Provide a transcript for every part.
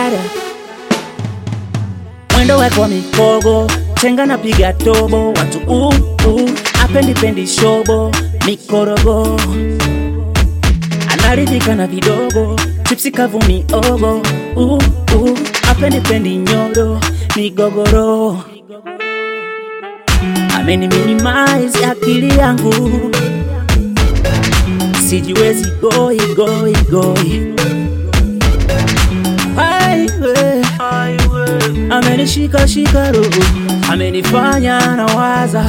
mara mwendo wako mikogo chenga na piga tobo watu uh, uh, apendi pendi shobo mikorogo anaridhika na vidogo chipsi kavu miogo uh, uh, apendi pendi nyodo migogoro ameni minimize akili yangu sijiwezi goi goi goi Highway. amenishika shika roho amenifanya na waza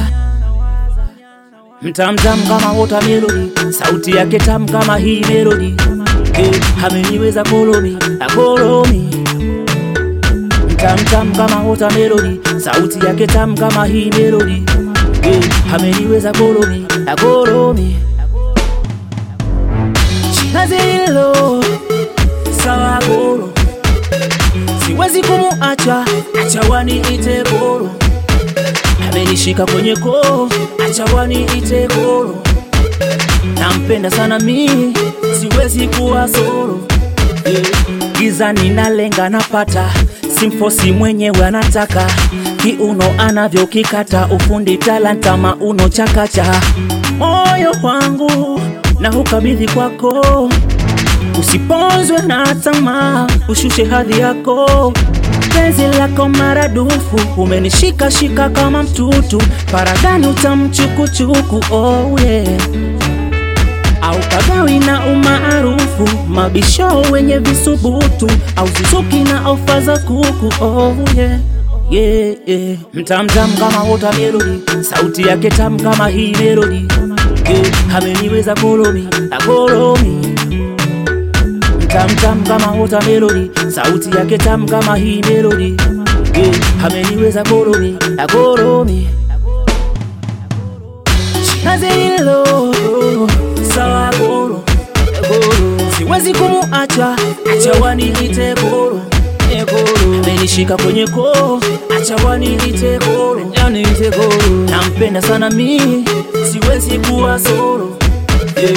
mtamtam kama wota melodi sauti yake tam kama hii melodi eh, ameniweza kolomi akolomi mtamtam kama wota melodi sauti yake tam kama hii melodi eh, ameniweza kolomi akolomi shazilo sawa goro siwezi kumuacha acha waniite goro amenishika kwenye koo acha waniite goro nampenda sana mimi siwezi kuwa soro yeah. giza ninalenga napata simfosi mwenyewe anataka kiuno anavyokikata ufundi talanta mauno chakacha moyo wangu na ukabidhi kwako usiponzwe na tamaa ushushe hadhi yako penzi lako maradufu umenishika shika kama mtutu paradani utamchukuchuku oh yeah. au pagawi na umaarufu mabisho wenye visubutu au suzuki na ofa za kuku oh yeah. Yeah, yeah. mtamtam kama wota melodi sauti yake tam kama hii melodi yeah. ameniweza kolomi akolomi tamtam kama wota melodi sauti yake tam kama hii melodi yeah. ameniweza kolomi akolomi shazilo sawa goro goro siwezi kumuacha acha waniite goro eh, goro amenishika kwenye koo acha waniite goro yaniite goro nampenda sana mimi siwezi kuwa soro yeah.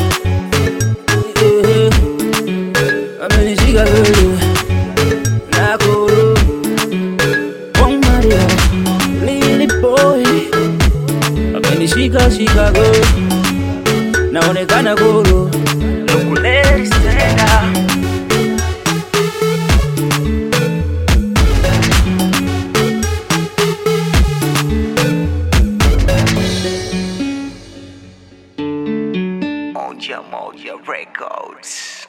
Yeah amenishika goro na goro Bong Mario Lily boy amenishika shika goro naonekana goro Nukuleli stand up Moja Moja Records.